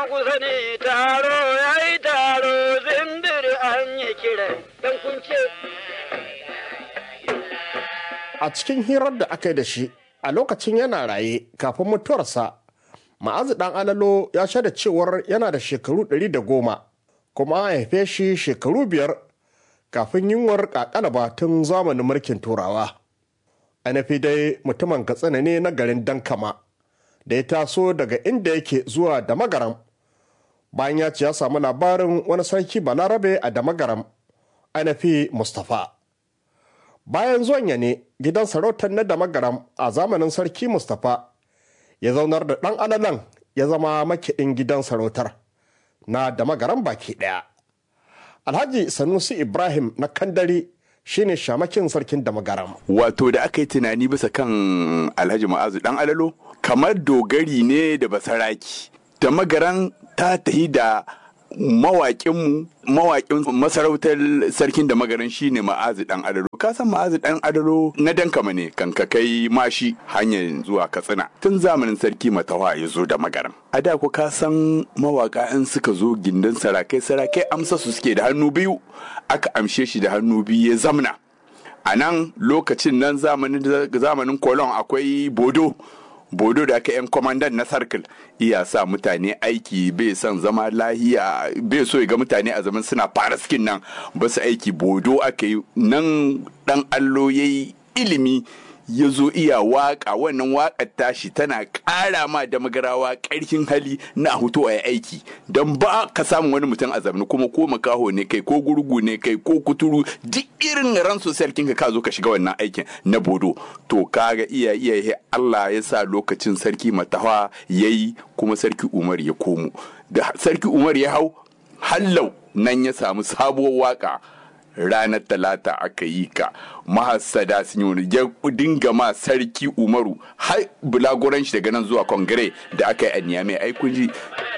jama'a ku sani taro ya yi taro zindir an yi kira dan kun ce a cikin hirar da aka yi da shi a lokacin yana raye kafin mutuwarsa ma'azu dan alalo ya shaida cewar yana da shekaru ɗari da goma kuma an haife shi shekaru biyar kafin yunwar kakalaba tun zamanin mulkin turawa ainihi dai mutumin katsina ne na garin dankama da ya taso daga inda yake zuwa da magaram bayan ya ce ya samu labarin wani sarki balarabe a da magaram ainihi mustapha bayan zuwan ya ne gidan sarautar na da magaram a zamanin sarki mustapha ya zaunar da ɗan alalan ya zama makiɗin gidan sarautar na da magaram baki ɗaya alhaji sanusi ibrahim na kandari shine shamakin sarkin da magaram wato da aka yi tunani bisa kan alhaji ma'azu dan alalo kamar dogari ne da basaraki da magaran ta tahi da mawaƙinmu mawaƙin masarautar sarkin da magaran shine ma'azu dan adaro ka san ma'azu dan adaro na dankama ne kan ka kai mashi hanyar zuwa katsina tun zamanin sarki matawa ya zo da magaran a da ku ka san mawaƙa in suka zo gindin sarakai sarakai amsa su suke da hannu biyu aka amshe shi da hannu biyu ya zamna a nan lokacin nan zamanin kolon akwai bodo bodo da aka yan kwamandan na sarkil iya sa mutane aiki bai son zama lahiya bai so ya ga mutane a zaman suna fara skin nan ba su aiki bodo aka yi nan dan allo ya yi ilimi ya zo iya waka wannan wakar tashi tana ƙara ma da magarawa ƙarfin hali na hutu a aiki don ba ka samun wani mutum a zamani kuma ko makaho ne kai ko gurgu ne kai ko kuturu duk irin ran sarkin ka zo ka shiga wannan aikin na bodo to kaga iya iya Allah ya sa lokacin sarki matawa yayi kuma sarki Umar ya komo da sarki Umar ya hau hallau nan ya samu sabuwar waka ranar talata aka yi ka mahassada sun yi ya dinga ma sarki umaru har bulagoran shi daga nan zuwa kongire da aka yi a niyamai ai kun ji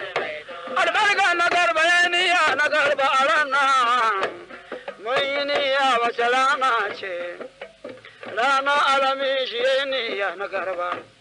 albarka na garba ya niya na garba a rana mun yi niya wace rana ce rana alami shi ya niya na garba